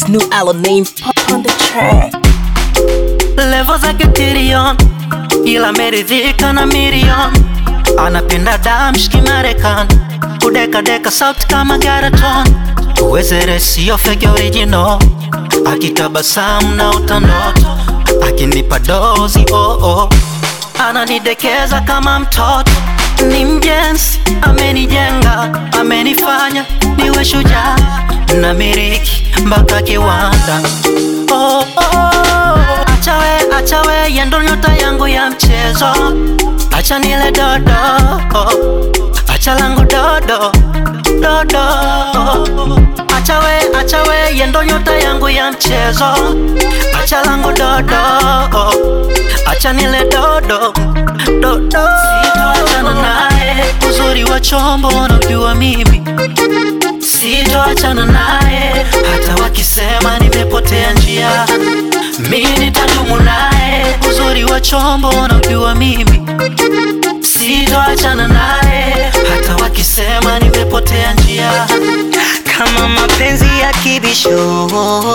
new album name on the track. levo zake tirion ila ameridhika na milion anapenda damshki marekani kudekadeka sauti kama garaton uwezere sio fege original akitabasamu na utandoto akinipa dozi oh oh. ananidekeza kama mtoto ni mjenzi amenijenga amenifanya niwe shujaa na miriki mpaka kiwanda oh, oh. achawe achawe yendo nyota yangu ya mchezo acha nile dodo acha langu dodo dodo achawe achawe yendo nyota yangu ya mchezo acha langu dodo acha nile dodo dodo sitoachana naye uzuri wa chombo unajua mimi sitoachana naye hata wakisema nimepotea njia mi nitadumu naye uzuri wa chombo unajua mimi sitoachana naye hata wakisema nimepotea njia kama mapenzi ya kibisho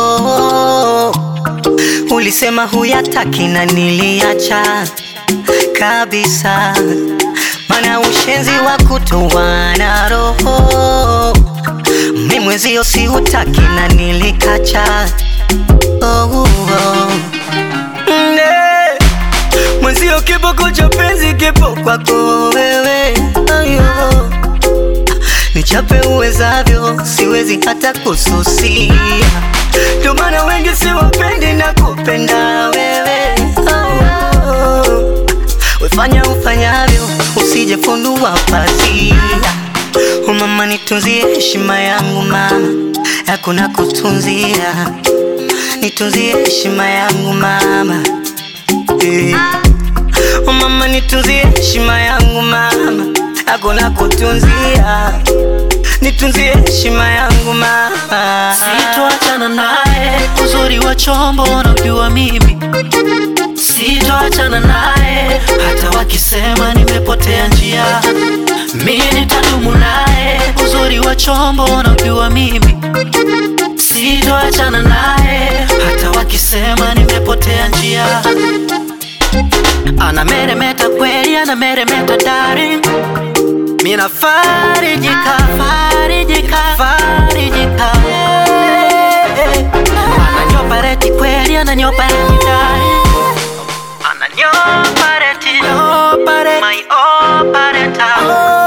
ulisema huyataki na niliacha kabisa mana ushenzi wa kutowana roho mi mwezio siutaki na nilikacha oh, oh. Ne, mwenzio kiboko cha penzi kipo kwako wewe ayo nichape uwezavyo, siwezi hata kususia. Ndio maana wengi siwapendi na kupenda wewe. Oh, oh. Wefanya ufanyavyo, usije funua pazia. Oh, mama nitunzie heshima yangu mama, yako na kutunzia. Nitunzie heshima yangu mama eh. Oh, mama nitunzie heshima yangu mama yako na kutunzia nitunzie heshima yangu mama sitoachana naye uzuri wa chombo unajua mimi sitoachana naye hata wakisema nimepotea njia mi nitadumu naye uzuri wa chombo unajua mimi sitoachana naye hata wakisema nimepotea njia anameremeta kweli anameremeta daring mina farijika farijika farijika ananyopareti kweli ananyopareti dari ananyopareti my opareta